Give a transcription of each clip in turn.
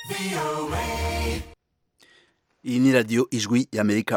iyi ni radiyo ijwi y'amerika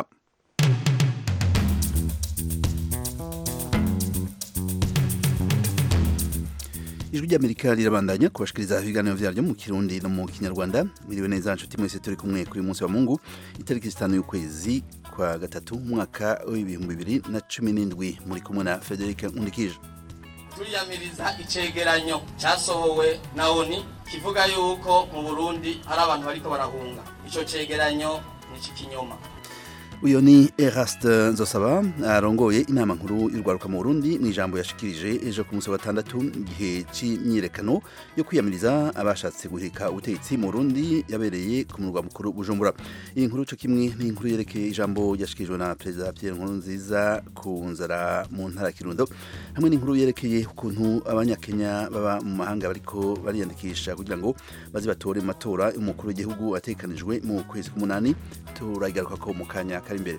ijwi ry'amerika rirabandanya kubashikiriza ibiganiro vyaryo mu kirundi no mu kinyarwanda miriwe neza nshuti mwese turi kumwe kuri uyu munsi wa mungu itariki zitanu y'ukwezi kwa gatatu umwaka w'ibihumbi bibiri na cumi n'indwi muri kumwe na frederic nkundikije turiyamiriza icegeranyo cyasohowe na oni kivuga yuko mu burundi hari abantu bariko barahunga ico cegeranyo ni ikinyoma uyu ni eraste nzosaba arongoye inama nkuru y'urwaruka mu burundi mu ijambo yashikirije ejo ku munsi wa gatandatu igihe c'imyiyerekano yo kwiyamiriza abashatse guhirika ubutegetsi mu burundi yabereye ku murwa mukuru bujumbura iyi nkuru co kimwe ni inkuru yerekeye ijambo yashikirijwe na perezida pierre nkurunziza ku nzara mu ntara ya kirundo hamwe n'inkuru yerekeye ukuntu abanyakenya baba mu mahanga bariko bariyandikisha kugira ngo baze batore mu matora y'umukuru w'igihugu ategekanijwe mu kwezi k'umunani turagaruka ko mu kanya kari imbere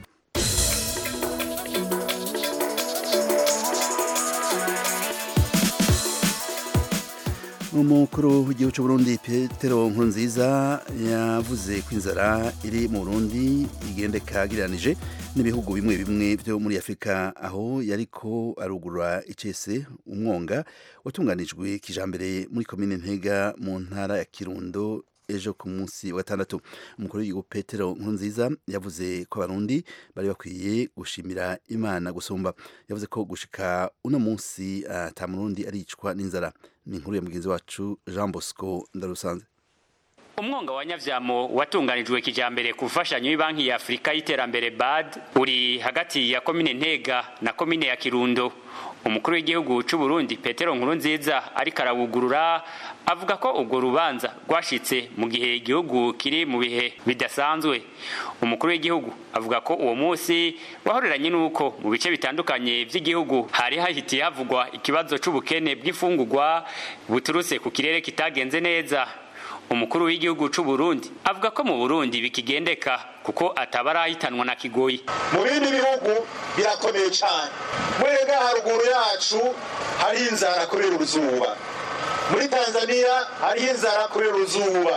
umukuru w'igihugu cy'u Burundi Petero Nkurunziza yavuze ko inzara iri mu Burundi igendeka agiranije n'ibihugu bimwe bimwe byo muri Afurika aho yariko arugurura icese umwonga watunganijwe kijambere muri komine Ntega mu ntara ya Kirundo ejo ku munsi wa gatandatu umukuru w'igihugu Petero Nkurunziza yavuze ko abarundi bari bakwiye gushimira Imana gusumba yavuze ko gushika uno munsi ata murundi aricwa n'inzara ni inkuru ya mugenzi wacu Jean Bosco Ndarusanze umwonga wa nyavyamo watunganijwe kijambere ku mfashanyo y'banki ya Afurika y'iterambere BAD uri hagati ya komine Ntega na komine ya Kirundo umukuru w'igihugu c'u Burundi Petero Nkurunziza ariko arawugurura avuga ko urwo rubanza rwashitse mu gihe igihugu kiri mu bihe bidasanzwe umukuru w'igihugu avuga ko uwo munsi wahoreranye n'uko mu bice bitandukanye vy'igihugu hari hahitiye havugwa ikibazo c'ubukene bw'imfungurwa buturutse ku kirere kitagenze neza umukuru w'igihugu c'u Burundi avuga ko mu Burundi bikigendeka kuko atabarahitanwa na kigoyi mu bindi bihugu birakomeye cyane mwega haruguru yacu hari inzara kubera uruzuba muri Tanzania hari inzara kubera uruzuba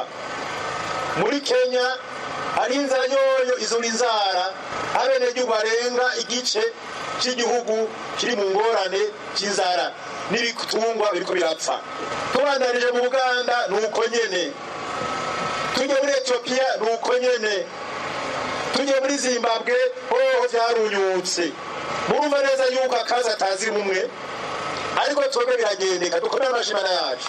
muri Kenya hari inzara yoyo izo ni inzara abenegihugu barenga igice cy'igihugu kiri mu ngorane cy'inzara n'ibitungwa biriko birapfa tubandanije mu buganda ni uko nyene tujye muri etiyopiya ni uko nyene tujye muri zimbabwe hoho vyarunyutse murumva neza yuko akazi atazi rumwe ariko twebwe biragendeka dukomere amashimana yacu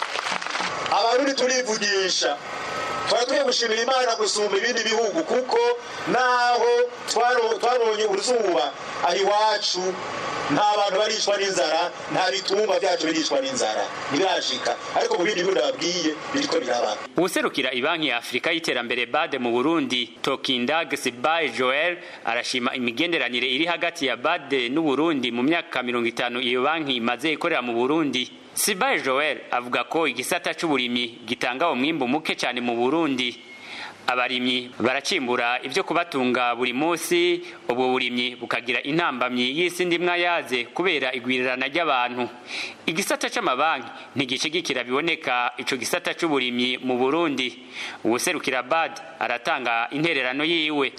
abarundi turivugisha turakwiye gushimira imana gusumba ibindi bihugu kuko naho twabonye uruzuba aho iwacu nta bantu baricwa n'inzara nta bitungwa byacu biricwa n'inzara ntibirashika ariko mu bindi bihugu nababwiye biriko biraba uwuserukira ibanki ya afurika y'iterambere bade mu burundi tokindag sibaye joel arashima imigenderanire iri hagati ya bade n'uburundi mu myaka mirongo itanu iyo banki imaze ikorera mu burundi sibaye joel avuga ko igisata c'uburimyi gitanga umwimbu muke cyane mu burundi abarimyi baracimbura ibyo kubatunga buri munsi ubwo burimyi bukagira intambamyi y'isi ndimwa yaze kubera igwirirana ry'abantu igisata c'amabanki ntigishigikira biboneka ico gisata c'uburimyi mu burundi uwuserukira bad aratanga intererano yiwe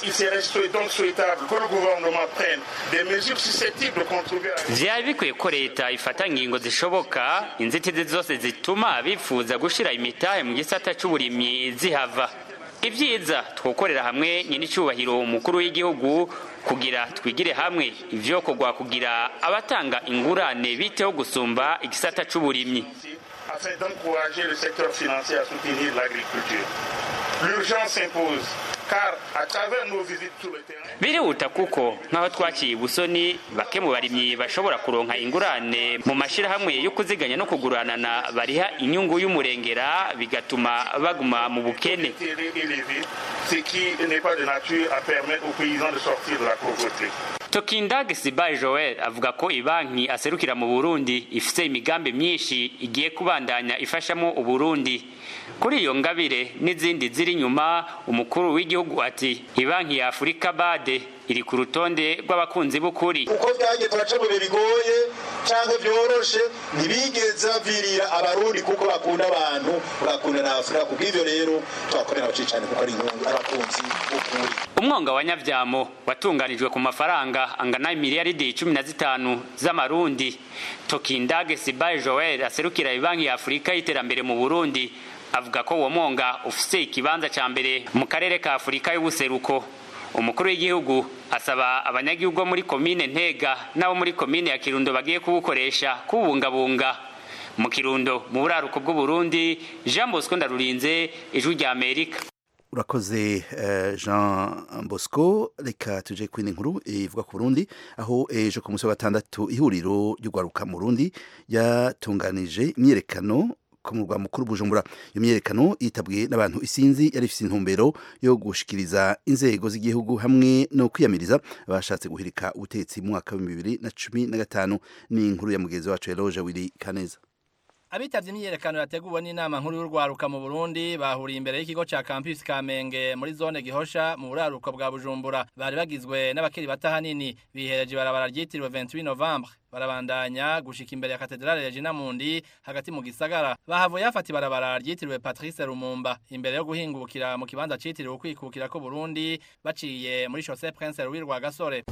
vyari bikwiye ko leta ifata ingingo zishoboka inzitizi zose zituma abifuza gushira imitahe mu gisata c'uburimyi zihava ibyiza twokorera hamwe nyenicubahiro umukuru w'igihugu kugira twigire hamwe ivyo kogwa kugira abatanga ingurane biteho gusumba igisata c'uburimyi afin d'encourager le secteur financier à soutenir l'agriculture. L'urgence s'impose car à travers nos visites sur le terrain birihuta kuko nk'aho twaciye ubusoni bake mu barimyi bashobora kuronka ingurane mu mashirahamwe yo kuziganya no kuguranana bariha inyungu y'umurengera bigatuma baguma mu bukene élevé, ce qui n'est pas de nature à permettre aux paysans de sortir de la pauvreté. Tokindag Sibaye Joel avuga ko ibanki aserukira mu Burundi ifise imigambi myinshi igiye kubandanya ifashamo Uburundi kuri iyo ngabire n'izindi ziri nyuma umukuru w'igihugu ati ibanki ya Afurika bade iri ku rutonde rw'abakunzi b'ukuri uko byagiye turaca mu bihe bigoye cyangwa byoroshe ntibigeze bavirira abarundi kuko bakunda abantu bagakunda na afurika kubwo ivyo rero turakomera abaciye cyane kuko ari inkungu abakunzi b'ukuri umwonga wa nyavyamo watunganijwe ku mafaranga angana miliyaridi cumi na zitanu z'amarundi tokindage sibaye joel aserukira ibanki ya afurika y'iterambere mu burundi avuga ko uwo mwonga ufise ikibanza ca mbere mu karere ka afurika y'ubuseruko umukuru w'igihugu asaba abanyagihugu bo muri komine ntega n'abo muri komine ya kirundo bagiye kuwukoresha kuwubungabunga mu kirundo mu buraruko bw'uburundi jean bosco ndarurinze ijwi rya amerika urakoze uh, jean bosco reka tuje kwindi nkuru ivuga ku burundi aho ejo ku munsi wa gatandatu ihuriro ry'urwaruka mu burundi yatunganije imyerekano ku murwa mukuru bujumbura iyo myerekano yitabwe n'abantu isinzi yari ifite intumbero yo gushikiriza inzego z'igihugu hamwe no kwiyamiriza abashatse guhirika ubutegetsi mu mwaka wa bibiri na cumi na gatanu ni inkuru ya mugenzi wacu eloge wiri kaneza abitavye imyiyerekano yateguwe n'inama nkuru y'urwaruka mu Burundi bahuriye imbere y'ikigo ca campus Kamenge muri zone Gihosha mu buraruko bwa Bujumbura bari bagizwe n'abakiri bata hanini bihereje barabara ryitiriwe 28 Novembre barabandanya gushika imbere ya katedrale Regina Mundi hagati mu gisagara bahavuye hafata ibarabara ryitiriwe Patrice Lumumba imbere yo guhingukira mu kibanza citiriwe ukwikukira ko Burundi baciye muri Chaussée Prince Louis Rwagasore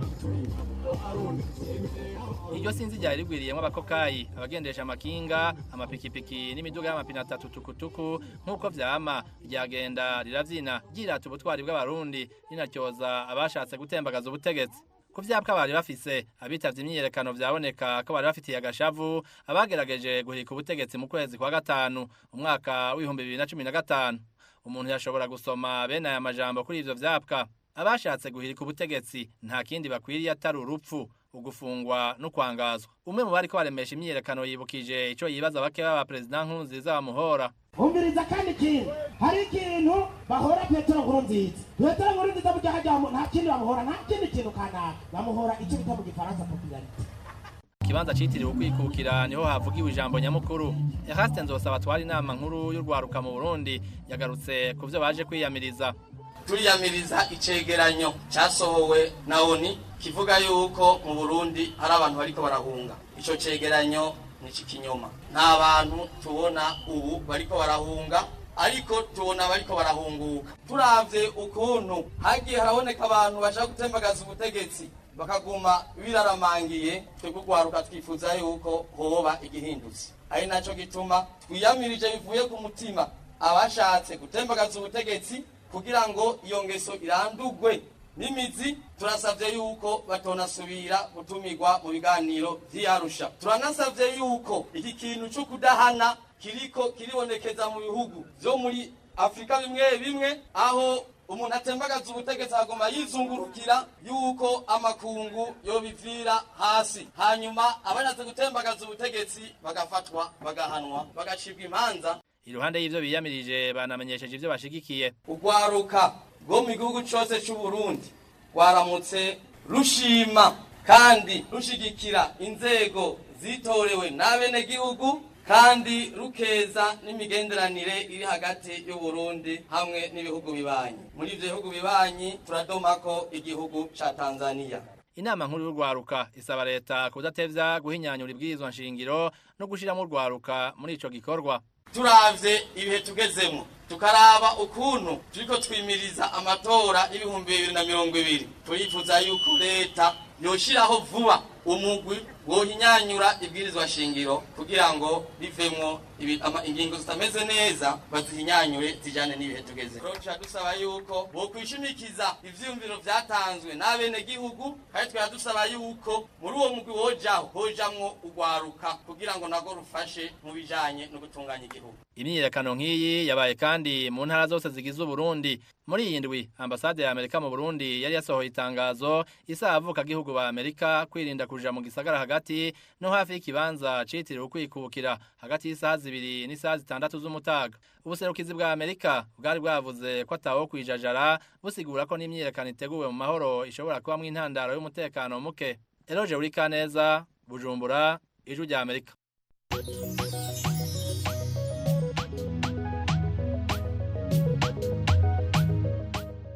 iryo sinzi ryari rigwiriyemo abakokayi abagendesha amakinga amapikipiki n'imiduga y'amapine atatu tukutuku nk'uko vyama ryagenda riravyina ryirata ubutwari bw'abarundi rinatyoza abashatse gutembagaza ubutegetsi ku vyapwa bari bafise abitavye imyiyerekano vyaboneka ko bari bafitiye agashavu abagerageje guhirika ubutegetsi mu kwezi kwa gatanu umwaka w'ibihumbi bibiri na cumi na gatanu umuntu yashobora gusoma bene aya majambo kuri ivyo vyapwa abashatse guhirika ubutegetsi nta kindi bakwiriye atari urupfu ugufungwa no kwangazwa umwe mu bariko baremesha imyiyerekano yibukije ico yibaza bake baba perezida nkuru nziza bamuhora umviriza kandi ikintu hari ikintu bahora petero nkuru nziza petero nkuru nziza burya hajya nta kindi bamuhora nta kindi kintu kanaka bamuhora icyo bita mu gifaransa popularite ikibanza citiriwe ukwikukira niho havugiwe ijambo nyamukuru eraste nzosaba atwara inama nkuru y'urwaruka mu burundi yagarutse ku vyo baje kwiyamiriza turiyamiriza icegeranyo cyasohowe na oni kivuga yuko mu burundi hari abantu bariko barahunga ico cegeranyo ni ikinyoma nta bantu tubona ubu bariko barahunga ariko tubona bariko barahunguka turavye ukuntu hagiye haraboneka abantu bashaka gutembagaza ubutegetsi bakaguma biraramangiye twebwe urwaruka twifuza yuko hoba igihindutse ari naco gituma twiyamirije bivuye ku mutima abashatse gutembagaza ubutegetsi kugira ngo iyo ngeso irandugwe n'imizi turasabye yuko batonasubira gutumirwa mu biganiro vy'iyarusha turanasabye yuko iki kintu co kudahana kiriko kiribonekeza mu bihugu vyo muri afurika bimwe bimwe aho umuntu atembagaza ubutegetsi agoma yizungurukira yuko amakungu yobivira hasi hanyuma abashatse gutembagaza ubutegetsi bagafatwa bagahanwa bagacibwa imanza iruhande y'ivyo biyamirije banamenyesheje ivyo bashigikiye urwaruka rwo mu gihugu cyose cy'u Burundi rwaramutse rushima kandi rushigikira inzego zitorewe n'abenegihugu kandi rukeza n'imigenderanire iri hagati y'u Burundi hamwe n'ibihugu bibanyi muri ivyo bihugu bibanyi turadomako igihugu ca Tanzania inama nkuru y'urwaruka isaba leta kudatevya guhinyanyura ibwirizwa nshingiro no gushiramo urwaruka muri ico gikorwa turavye ibihe tugezemo tukaraba ukuntu turiko twimiriza amatora y'ibihumbi bibiri na mirongo ibiri turifuza yuko leta yoshiraho vuba umugwi wohinyanyura ibwirizwa shingiro kugira ngo bivemwo ingingo zitameze neza bazihinyanyure zijane n'ibihe tugeze tuca dusaba yuko bokwishimikiza ivyiyumviro vyatanzwe n'abenegihugu kandi twara dusaba yuko muri uwo mugwi wojaho hojamwo urwaruka kugira ngo nago rufashe mu bijanye no gutunganya igihugu imyiyerekano nk'iyi yabaye kandi mu ntara zose zigize uburundi muri iyi ndwi ambasade ya amerika mu burundi yari yasohoye itangazo isaba avukagihugu ba amerika kwirinda kuja mu gisagara hagati no hafi y'ikibanza citiriwe ukwikukira hagati y'isaha zibiri n'isaha zitandatu z'umutaga ubuserukizi bwa amerika bwari bwavuze ko atawo kwijajara busigura ko n'imyiyerekano iteguwe mu mahoro ishobora kubamwo intandaro y'umutekano muke eroje urikaneza bujumbura ijwi rya amerika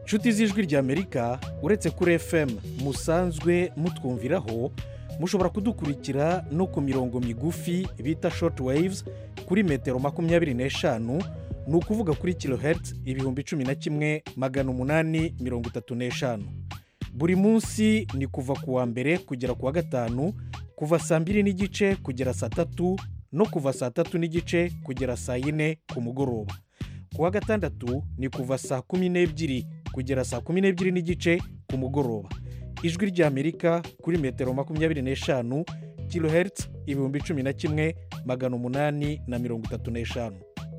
nshuti z'ijwi ry'amerika uretse kuri fm musanzwe mutwumviraho mushobora kudukurikira no ku mirongo migufi bita short waves kuri metero makumyabiri n'eshanu ni ukuvuga kuri kilohertz ibihumbi cumi na kimwe magana umunani mirongo itatu n'eshanu buri munsi ni kuva ku wa mbere kugera ku wa gatanu kuva saa mbiri n'igice kugera saa tatu no kuva saa tatu n'igice kugera saa yine ku mugoroba ku wa gatandatu ni kuva saa kumi n'ebyiri kugera saa kumi n'ebyiri n'igice ku mugoroba ijwi ry'amerika kuri metero makumyabiri n'eshanu kilohertz ibihumbi cumi na kimwe magana umunani na mirongo itatu n'eshanu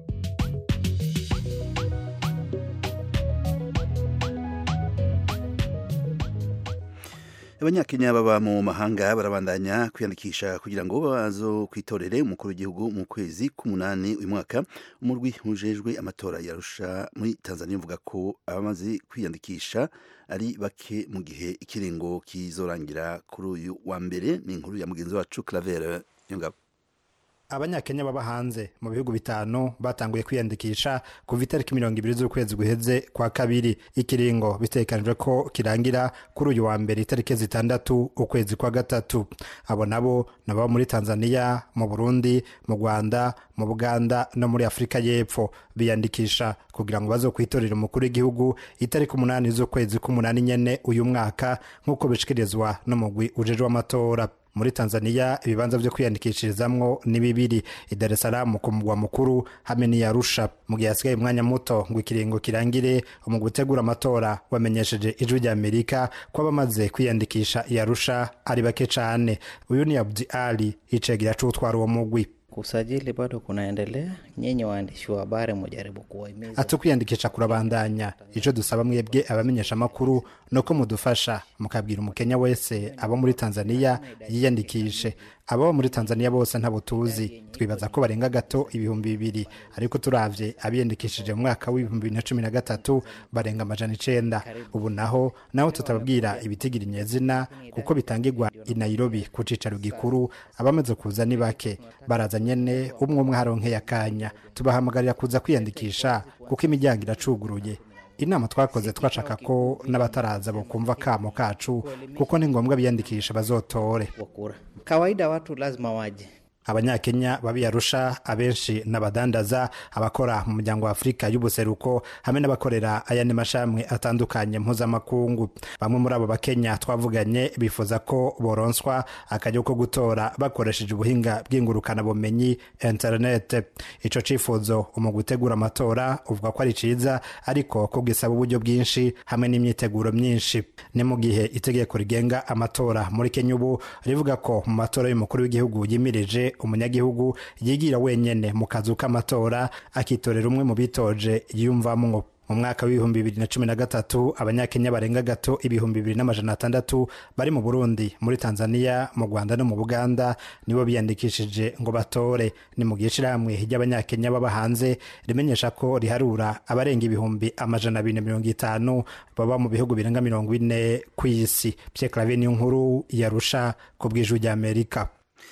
abanyakenya baba mu mahanga barabandanya kwiyandikisha kugira ngo bazo kwitorere umukuru w'igihugu mu kwezi k'umunani uyu mwaka umurwi ujejwe amatora yarusha muri tanzania uvuga ko abamaze kwiyandikisha ari bake mu gihe ikiringo kizorangira kuri uyu wa mbere ni inkuru ya mugenzi wacu claver yongabo abanyakenya baba hanze mu bihugu bitanu batanguye kwiyandikisha kuva itariki mirongo ibiri z'ukwezi guheze kwa kabiri ikiringo bitekanijwe ko kirangira kuri uyu wa mbere itariki zitandatu ukwezi kwa gatatu abo nabo ni ababa muri tanzania mu burundi mu rwanda mu buganda no muri afurika y'epfo biyandikisha kugira ngo baze kwitorera umukuru w'igihugu itariki umunani z'ukwezi k'umunani nyene uyu mwaka nk'uko bishikirizwa n'umugwi ujejwe amatora muri tanzania ibibanza byo kwiyandikishirizamwo ni bibiri i dar es salaam ku mugwa mukuru hamwe n'i arusha mu gihe hasigaye umwanya muto ngo ikiringo kirangire mu gutegura amatora wamenyesheje ijwi rya amerika ko abamaze kwiyandikisha i arusha ari bake cane uyu ni abdi ali icegera c'utwara uwo mugwi Usajili bado kunaendelea. Nyinyi waandishi wa habari mujaribu kuwahimiza ati kwiyandikisha kurabandanya icyo dusaba mwebwe abamenyesha amakuru ni uko mudufasha mukabwira umukenya wese abo muri tanzania yiyandikishe ababa muri tanzania bose ntabo tuzi twibaza ko barenga gato ibihumbi bibiri ariko turavye abiyandikishije mu mwaka w'ibihumbi bibiri na cumi na gatatu barenga amajana icenda ubu naho naho tutababwira ibitigira inyezina kuko bitangirwa i nairobi ku cicaro gikuru abamaze kuza ni bake baraza nyene umwe umwe haronkeye akanya tubahamagarira kuza kwiyandikisha kuko imiryango iracuguruye inama twakoze twashaka ko n'abataraza bokumva kamo kacu kuko ni ngombwa biyandikisha bazotore kura. Kawaida watu lazima waje. abanyakenya babiyarusha abenshi n'abadandaza abakora mu muryango wa afurika y'ubuseruko hamwe n'abakorera ayandi mashami atandukanye mpuzamakungu bamwe muri abo bakenya twavuganye bifuza ko boronswa akajya ko gutora bakoresheje ubuhinga bw'ingurukanabumenyi interinete ico cifuzo mu gutegura amatora uvuga ko ari ciza ariko ko gisaba uburyo bwinshi hamwe n'imyiteguro myinshi ni mu gihe itegeko rigenga amatora muri kenya ubu rivuga ko mu matora y'umukuru w'igihugu yimirije umunyagihugu yigira wenyene mu kazu k'amatora akitorera umwe mu bitoje yiyumvamwo mu mwaka w'ibihumbi bibiri na cumi na gatatu abanyakenya barenga gato ibihumbi bibiri n'amajana atandatu bari mu burundi muri tanzania mu rwanda no mu buganda nibo biyandikishije ngo batore ni mu gihe ishirahamwe ry'abanyakenya baba hanze rimenyesha ko riharura abarenga ibihumbi amajana abiri na mirongo itanu baba mu bihugu birenga mirongo ine ku isi pye clave niyo nkuru yarusha ku bw'ijwi ry'amerika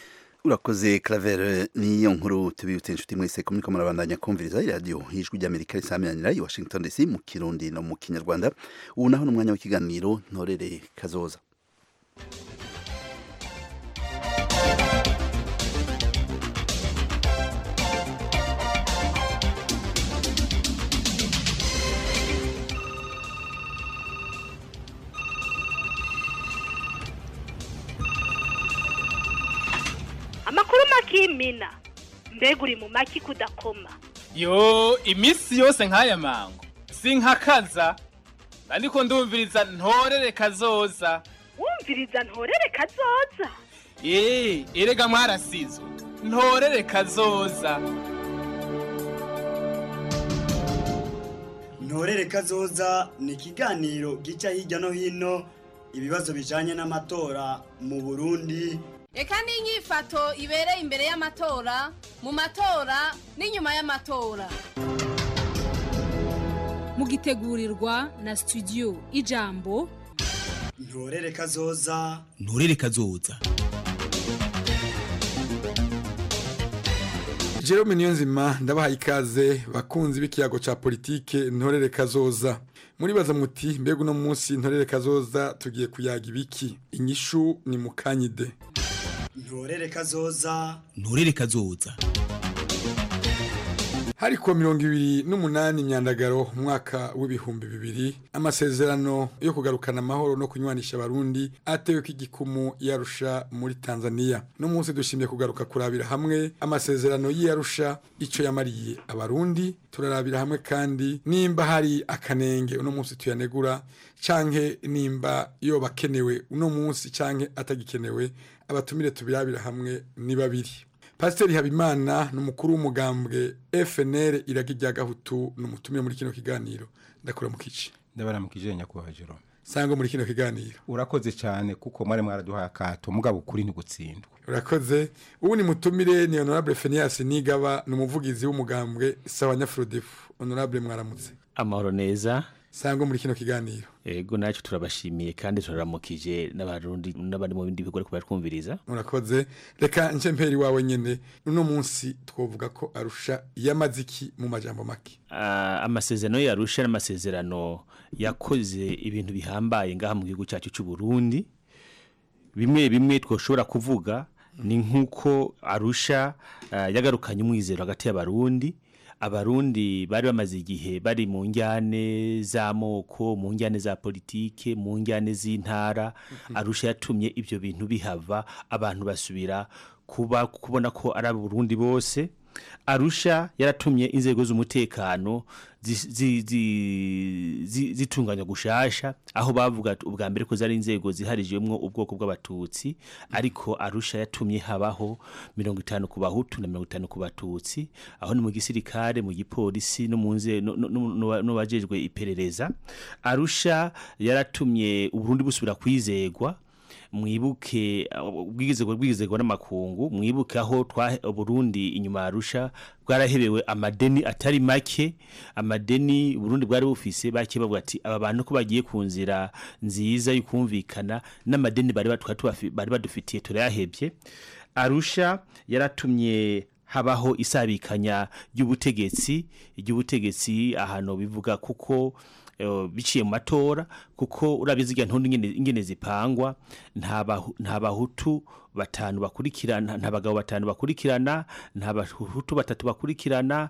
urakoze claver niyo nkuru tubibutse inshuti mwese ko muriko murabandanya kumviriza iradiyo ijwi ry'amerika risamiranira i washington dc mu kirundi no mu kinyarwanda ubu naho ni umwanya w'ikiganiro ntorere kazoza amakuru makimina mbega uri mu maki kudakoma yo iminsi yose nk'aya mango sinkakaza ariko ndumviriza ntorere kazoza wumviriza ntorere kazoza eee erega mwarasizwe ntorere kazoza ntorere kazoza ni ikiganiro gica hirya no hino ibibazo bijanye n'amatora mu burundi reka n'inyifato ibereye imbere y'amatora mu matora n'inyuma y'amatora mugitegurirwa na studio ijambo ntorere kazoza nturere kazoza Jerome Niyonzima ndabahaye ikaze bakunzi b'ikiyago ca politike ntorere kazoza muribaza muti mbega uno munsi ntorere kazoza tugiye kuyaga ibiki inyishu ni mukanyide ntorere kazoza nturere kazoza hari kuwa mirongo ibiri n'umunani myandagaro umwaka w'ibihumbi bibiri amasezerano yo kugarukana amahoro no kunywanisha abarundi atewe ko igikumu yarusha muri tanzania no munsi dushimye kugaruka kurabira hamwe amasezerano y'iyarusha ico yamariye abarundi turarabira hamwe kandi nimba hari akanenge uno munsi tuyanegura canke nimba yoba akenewe uno munsi canke atagikenewe abatumire tubirabira hamwe ni babiri pasiteri habimana ni umukuru w'umugambwe fnr iragi rya gahutu ni umutumire muri kino kiganiro ndakora mu kici ndabaramukije nyakubahwa jerome sangwa muri kino kiganiro urakoze cyane kuko mwari mwaraduhaye akato mugabo ukuri ntigutsindwa urakoze ubu ni mutumire ni honorable fenias nigaba ni umuvugizi w'umugambwe sawa nyafurodefu honorable mwaramutse amahoro neza sangwa muri kino kiganiro ego nacyo turabashimiye kandi turaramukije n'abarundi n'abari mu bindi bigo ariko baratwumviriza murakoze reka nce mperi wawe nyene uno munsi twovuga ko arusha yamaziki mu majambo make Ah, amasezerano yarusha n'amasezerano yakoze ibintu bihambaye ngaha mu gihugu cyacu cy'u Burundi bimwe bimwe twoshobora kuvuga ni nk'uko arusha ah, yagarukanye umwizero hagati y'abarundi abarundi bari bamaze igihe bari mu njyane z'amoko mu njyane za politike mu njyane z'intara arusha yatumye ibyo bintu bihava abantu basubira kuba kubona ko ari abarundi bose arusha yaratumye inzego z'umutekano zi- zi- zi- zi- zitunganya gushasha aho bavuga ati ubwa mbere ko zari inzego ziharijwemwo ubwoko bw'abatutsi ariko arusha yatumye habaho mirongo itanu ku bahutu na mirongo itanu ku batutsi aho ni mu gisirikare mu gipolisi no mu nze no- no- no- no bajejwe iperereza arusha yaratumye uburundi busubira kwizegwa mwibuke ubwigizego bwigizego n'amakungu mwibuke aho twa Burundi inyuma ya Arusha bwarahebewe amadeni atari make amadeni Burundi bwari bufise bake bavuga ati aba bantu ko bagiye ku nzira nziza y'ukumvikana n'amadeni bari batwa tubafi- bari badufitiye turayahebye Arusha yaratumye habaho isabikanya ry'ubutegetsi ry'ubutegetsi ahantu bivuga kuko eh, biciye mu matora kuko urabizi igihe ntundi ingene- ingene zipangwa nta bahu- nta bahutu batanu bakurikirana nta bagabo batanu bakurikirana nta bahutu batatu bakurikirana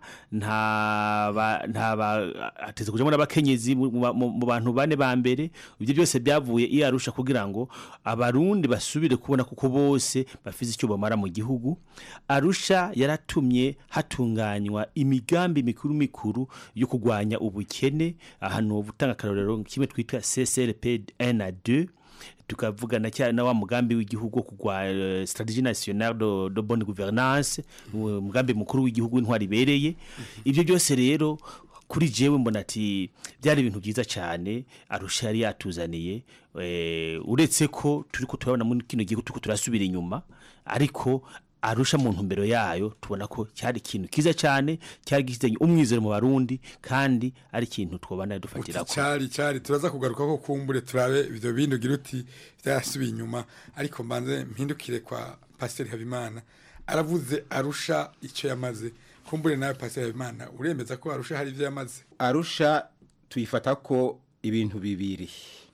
nta ba- nta ba hateze kujamo n'abakenyezi mu mu- mu- mu bantu bane ba mbere ibyo byose byavuye iyo arusha kugira ngo abarundi basubire kubona kuko bose bafite icyo bamara mu gihugu arusha yaratumye hatunganywa imigambi mikuru mikuru yo kurwanya ubukene ahantu gutanga akarorero kimwe twita CCRP 1 na 2 tukavugana cyane na wa mugambi w'igihugu wo kugwa eh, strategie nationale de, de bonne gouvernance uwo mugambi mukuru w'igihugu w'intwari ibereye ibyo byose rero kuri jewe mbona ati byari ibintu byiza cyane arusha yari yatuzaniye eh, uretse ko turi ko turabona muri kino gihugu turiko turasubira inyuma ariko arusha mu ntumbero yayo tubona ko cyari ikintu kiza cyane cyari gifitanye umwizero mu barundi kandi ari ikintu twobana dufatira ko cyari cyari turaza kugaruka ko kumbure turabe ibyo bindi ugira uti byarasubiye inyuma ariko mbanze mpindukire kwa pasiteri habimana aravuze arusha icyo yamaze kumbure nawe pasiteri habimana uremeza ko arusha hari ibyo yamaze arusha tuyifata ko ibintu bibiri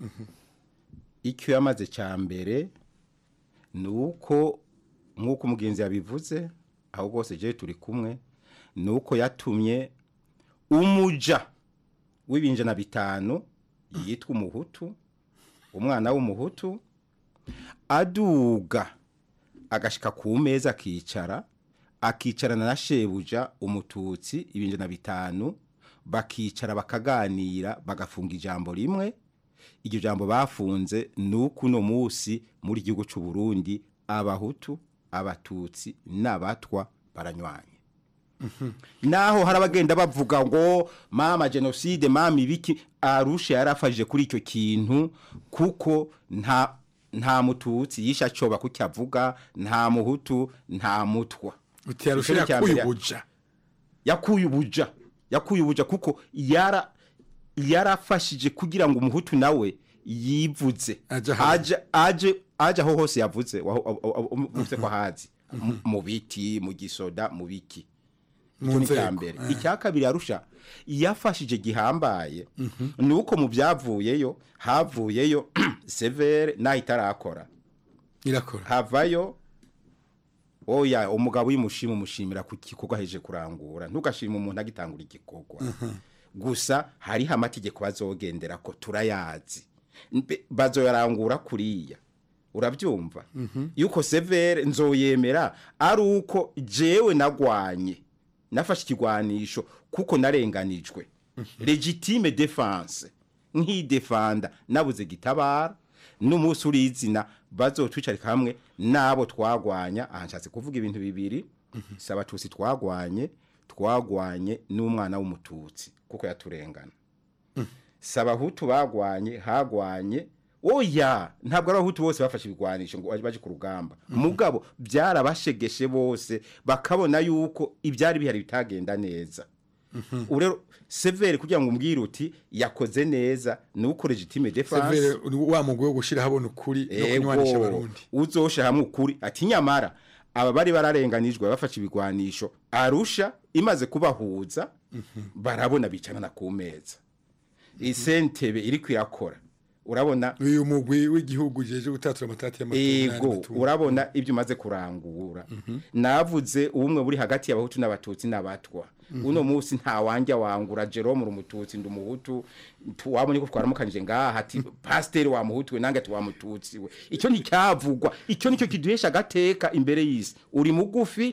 icyo yamaze cya mbere ni uko nk'uko umugenzi yabivuze aho rwose je turi kumwe ni uko yatumye umuja w'ibinjana bitanu yitwa umuhutu umwana w'umuhutu aduga agashika ku meza akicara akicarana na shebuja umututsi ibinjana bitanu bakicara bakaganira bagafunga ijambo rimwe iryo jambo bafunze ni uko uno munsi muri gihugu cy'u Burundi abahutu abatutsi n'abatwa baranywanye naho hari abagenda bavuga ngo mama jenoside mama ibiki arusha yarafashije kuri icyo kintu kuko nta nta mututsi yisha acoba kuko avuga nta muhutu nta mutwa uti arusha Ico ni icya yakuye mbere. ubuja yakuye ubuja yakuye ubuja kuko yara yarafashije kugira ngo umuhutu nawe yivuze aje aje aje aho hose yavuze waho- aho- aho- aho- uvuze ko ahazi mu biti mu gisoda mu biki Mu icyo ni icya nzego, mbere eh. icya kabiri arusha yafashije gihambaye ni uko mu byavuyeyo havuyeyo severe naho itarakora irakora havayo oya umugabo uyimushima umushimira ku gikorwa aheje kurangura ntugashima umuntu agitangura igikorwa gusa hariho amategeko bazogendera ko turayazi Mbe- bazoyarangura kuriya urabyumva yuko severe nzoyemera ari uko jewe nagwanye nafashe ikigwanisho kuko narenganijwe legitime defense nk'idefanda nabuze gitabara n'umunsi urizina bazotwicarika hamwe n'abo twagwanya aha nshatse kuvuga ibintu bibiri si abatutsi twagwanye twagwanye n'umwana w'umututsi kuko yaturengana si abahutu bagwanye hagwanye oya ntabwo ari abahutu bose bafashe ibigwanisho ngo baje ku rugamba mugabo byarabashegeshe bose bakabona yuko ibyari bihari bitagenda neza ubu rero severe kugira ngo umbwire uti yakoze neza ni uko legitime defense severe wa mugwi wo gushira habona ukuri no kunywanisha abarundi uzosha hamwe ukuri ati nyamara aba bari bararenganijwe bafashe ibigwanisho arusha imaze kubahuza barabona bicarana ku meza isentebe iri kwirakora urabona uyu mugwi w'igihugu jeje gutatura amatati y'amatungo ego urabona ibyo umaze kurangura navuze ubumwe buri hagati y'abahutu n'abatutsi n'abatwa uno munsi nta wanjya wangura Jerome uri umututsi ndi umuhutu tu- wabonye ko twaramukanije ngaha ati pasiteri wa muhutu we nange ati wa mututsi we icyo nticyavugwa icyo nicyo kiduhesha agateka imbere y'isi uri mugufi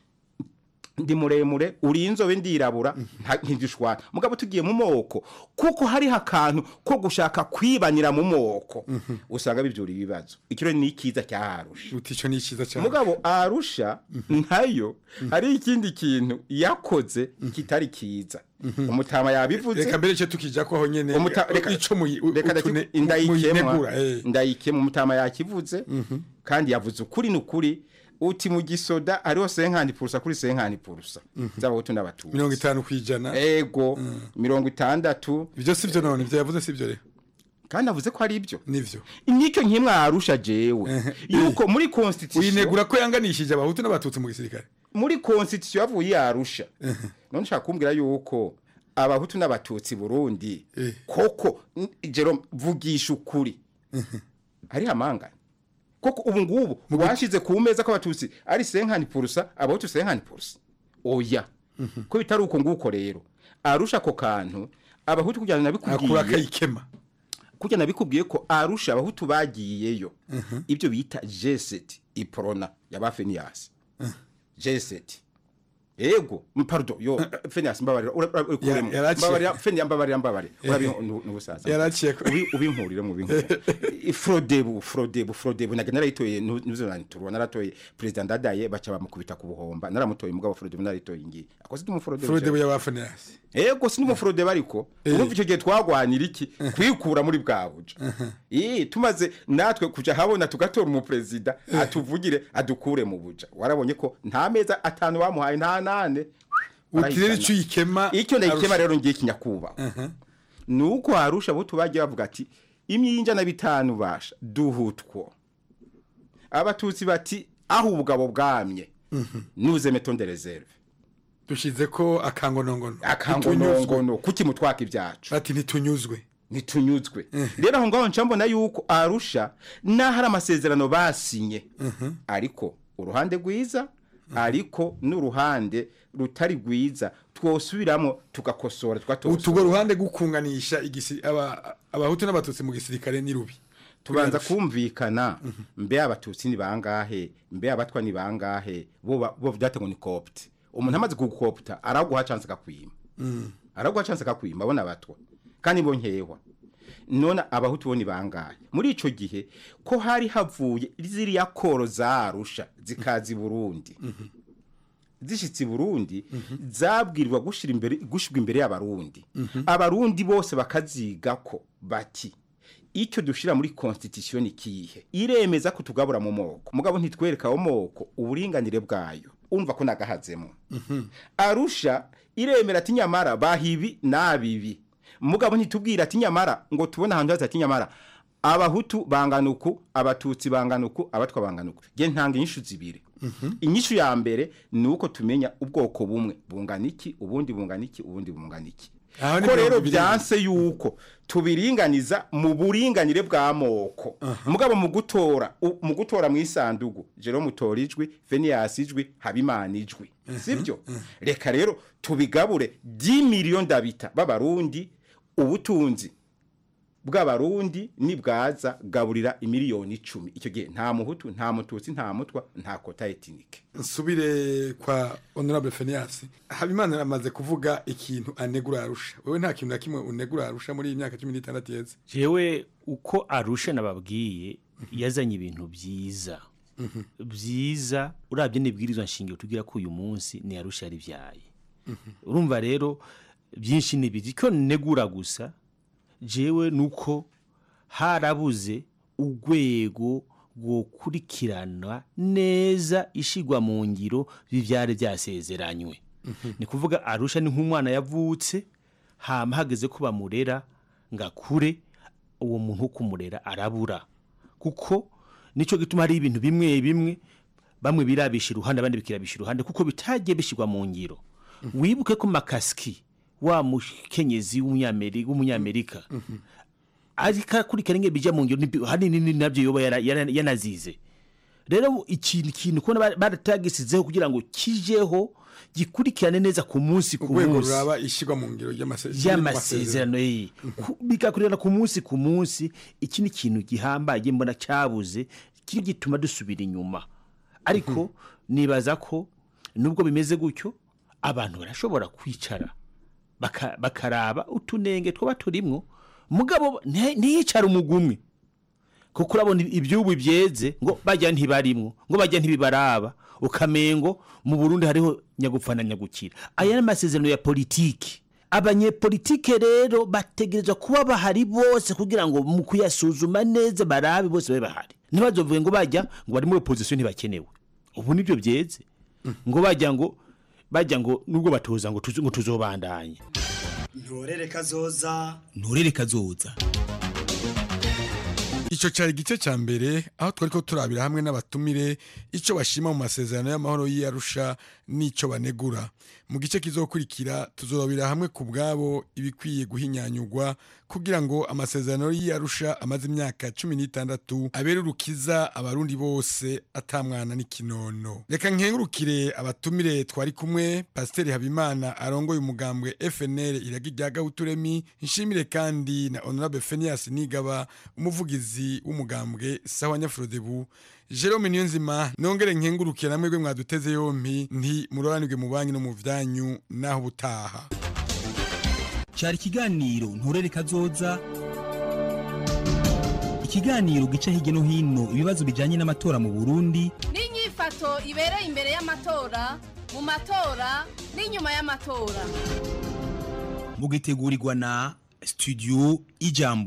ndi muremure uri inzobe ndirabura nta- ntidushwana mugabo tugiye mu moko kuko hariho akantu ko gushaka kwibanira mu moko usanga bibyura ibibazo icyo rero ni ikiza cyaharusha uti icyo ni icyiza cyane mugabo arusha ntayo hari ikindi kintu yakoze kitari kiza umutama yabivuze reka mbere cyo tukija ko aho nyene Umuta- reka- ico muyi reka utune- ndaki- indayikemwa muyinegura, eh. ndayikemwa umutama yakivuze kandi yavuze ukuri n'ukuri uti mu gisoda hariho senkani purusa kuri senkani purusa z'abahutu n'abatutsi mirongo itanu kwijana ego mirongo itandatu ibyo sivyo none ibyo yavuze sivyo rero kandi avuze ko ari ibyo nivyo nicyo nkimwarusha jewe yuko muri constitution uyinegura ko yanganishije abahutu n'abatutsi mu gisirikare muri constitution yavuye yarusha none ushaka kumbwira yuko abahutu n'abatutsi Burundi koko n- Jerome vugisha ukuri ari hamangana koko ubu ngubu washize ku meza ko abatutsi ari senkani purusa abahutu senkani purusa oya ko bitari uko nguko rero arusha ako kantu abahutu kugira ngo akura nabikubwiye akayikema kugira nabikubwiye ko arusha abahutu bagiyeyo ibyo bita jeseti iprona yaba feniyasi jeseti ego m- pardon yo feniyasi mbabarira ura- ura- ukuremo. Ya- yaraciye. mbabarira feniyasi mbabarira mbabarira urabi n'ubusaza Yaraciye ko- Ubi- ubinkurire mu binkurire frodebu frodebu frodebu naga narayitoye nuzo naniturwa naratoye president ndadaye baca bamukubita ku buhomba naramutoye mugabo frodebu narayitoye ngiye akoze mu frodebu frodebu y'abafanasi ego si n'umufurode bariko urumva icyo gihe twagwanira iki kwikura muri bwa buja eh tumaze natwe kuja habona tugatora umuperezida atuvugire adukure mu buja warabonye ko nta meza atanu bamuhaye nta nane uti rero icyo uyikema icyo ndayikema Arusha. rero ngiye kinyakuba nuko harusha abo tubagiye bavuga ati imyinja na bitanu basha duhutwo abatutsi bati aho ubugabo bwamye nuze metonde reserve dushize ko akangonongono akangonongono kuki mutwaka ibyacu ati ntitunyuzwe ntitunyuzwe rero aho ngaho nca mbona yuko arusha n'aho ari amasezerano basinye ariko uruhande rwiza ariko n'uruhande rutari rwiza twosubiramo tugakosora tugatosora utugo ruhande gukunganisha igisi aba abahutu n'abatutsi mu gisirikare ni rubi tubanza kumvikana mbe abatutsi ni bangahe mbe abatwa ni bangahe bo ba- bo byategwa ni copte umuntu amaze kugukopta araguha chance akakwima araguha chance akakwima abona abatwa kandi bo nkehwa none abahutu bo ni bangahe muri ico gihe ko hari havuye ziriya koro zarusha zikazi Burundi zishitse i Burundi zabwirwa gushira imbere gushirwa imbere y'abarundi abarundi bose bakaziga ko bati icyo dushira muri constitution kihe iremeza ko tugabura mu moko mugabo ntitwereka aho moko uburinganire bwayo umva ko nagahazemo arusha iremera ati nyamara bahibi nabibi mugabo ntitubwira ati nyamara ngo tubone ahantu haza ati nyamara abahutu bangana uku abatutsi bangana uku abatwa bangana uku nge ntanga inyishu zibiri inyishu ya mbere ni uko tumenya ubwoko bumwe bungana iki ubundi bungana iki ubundi bungana iki Aho ni ko rero mirongo ibiri. byanse yuko tubiringaniza mu buringanire bw'amoko mugabo mu gutora u- mu gutora mu isandugu Jerome utora ijwi Phineas ijwi Habimana ijwi sibyo reka rero tubigabure 10 miliyoni ndabita b'abarundi ubutunzi bw'abarundi nibwaza gaburira imiliyoni icumi icyo gihe nta muhutu nta mututsi nta mutwa nta kota etinike nsubire kwa honorable Phineas habimana amaze kuvuga ikintu anegura arusha wewe nta kintu na kimwe unegura arusha muri iyi myaka 16 yeze jewe uko arusha nababwiye yazanye ibintu byiza byiza urabye n'ibwirizwa nshingiro tugira ko uyu munsi ni arusha yaribyaye urumva rero byinshi ni biri ko negura gusa jewe nuko harabuze urwego rwokurikirana neza ishigwa mu ngiro by'ibyari byasezeranywe ni kuvuga arusha ni nk'umwana yavutse hama hageze ko bamurera ngo akure uwo muntu wo kumurera arabura kuko nicyo gituma hari ibintu bimwe bimwe bamwe birabisha iruhande abandi bikirabisha iruhande kuko bitagiye bishyirwa mu ngiro wibuke ko makasiki wa mukenyezi w'umunyameri- w'umunyamerika ariko akurikirana ingene bija mu ngiro nibi- hanini ni nabyo yoba yara- yara- yanazize rero ikintu kintu kubona ba- baratagisizeho kugira ngo kijeho gikurikirane neza ku munsi ku urwego munsi ruraba ishyirwa mu ngiro ry'amase- y'amasezerano ye Ku- bigakurikirana ku munsi ku munsi iki ni ikintu gihambaye mbona cyabuze kiri gituma dusubira inyuma ariko nibaza ko nubwo bimeze gutyo abantu barashobora kwicara baka- bakaraba utunenge twaba turimwo mugabo nti- ntiyicara umugumwe kuko urabona ibyubu byeze ngo bajya ntibarimwo ngo bajya ntibibaraba ukamengo mu Burundi hariho nyagupfa na nyagukira aya ni amasezerano ya politiki abanyepolitike rero bategerezwa kuba bahari bose kugira ngo mu kuyasuzuma neza barabe bose babe bahari ntibazovuge ngo bajya ngo bari muri opposition ntibakenewe ubu nibyo byeze ngo bajya ngo bajya ngo nubwo batoza ngo tuzo- ngo tuzobandanye ntorere kazoza nturere kazoza Ico cari igice ca mbere aho twariko turabira hamwe n'abatumire ico bashima mu masezerano y'amahoro y'Arusha n'ico banegura. Mu gice kizokurikira tuzorabira hamwe ku bwabo ibikwiye guhinyanyurwa kugira ngo amasezerano y'Arusha amaze imyaka 16 abere urukiza abarundi bose atamwana n'ikinono. Reka nkengurukire abatumire twari kumwe Pasiteri Habimana arongoye umugambwe FNL iragi rya Gahuturemi nshimire kandi na Honorable Phineas Nigaba umuvugizi w'umugambwe sawa Nyafrodebu Jerome Niyonzima nongere nkengurukire namwe gwe mwaduteze yompi nti muroranirwe mu banki no mu vyanyu naho butaha cyari ikiganiro nturere kazoza ikiganiro gica hirya no hino ibibazo bijyanye n'amatora mu burundi n'inyifato ibereye imbere y'amatora mu matora n'inyuma y'amatora mugitegurirwa na studio ijambo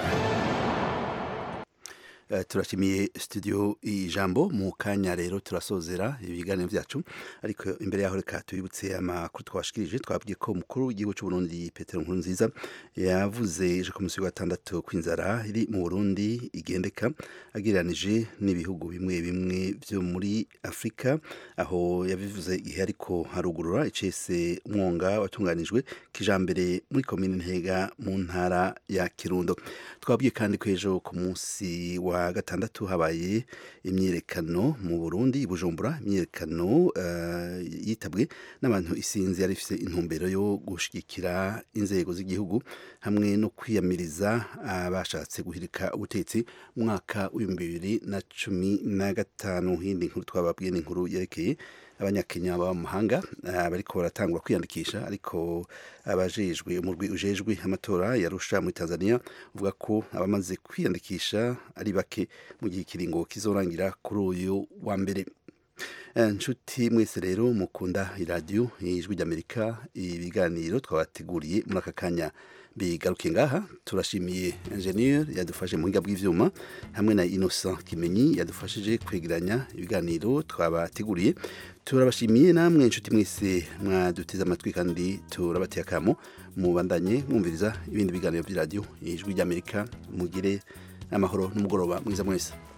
Eh, turashimiye studio ijambo mu kanya rero turasozera ibiganiro byacu ariko imbere yaho reka tubibutse amakuru twashikirije twabwiye ko umukuru w'igihugu cy'u Burundi Petero Nkurunziza yavuze ejo ku munsi wa gatandatu kw'inzara iri mu Burundi igendeka agereranije n'ibihugu bimwe bimwe byo muri Afrika aho yabivuze igihe ariko harugurura icese umwonga watunganijwe kijambere muri komine Ntega mu ntara ya Kirundo twabwiye kandi ko ejo ku munsi wa gatandatu habaye imyiyerekano mu Burundi i Bujumbura imyiyerekano eh, yitabwe n'abantu isinzi yari ifite intumbero yo gushigikira inzego z'igihugu hamwe no kwiyamiriza abashatse guhirika ubutegetsi mu mwaka w'ibihumbi bibiri na cumi na gatanu hindi nkuru twababwiye ni inkuru yerekeye abanyakenya baba mu mahanga ah, bariko baratangura kwiyandikisha ariko abajejwe umurwi ujejwe amatora yarusha muri Tanzania uvuga ko abamaze kwiyandikisha ari bake mu gihe ikiringo kizorangira kuri uyu wa mbere Eh, nshuti mwese rero mukunda iradiyo ijwi ry'amerika ibiganiro twabateguriye muri aka kanya bigaruke ngaha turashimiye engineer yadufashe mu buhinga bw'ivyuma hamwe na Innocent Kimenyi yadufashije kwegeranya ibiganiro twabateguriye turabashimiye namwe nshuti mwese mwaduteze amatwi kandi turabateye akamo mubandanye mwumviriza ibindi biganiro by'iradiyo ijwi ry'amerika mugire amahoro n'umugoroba mwiza mwese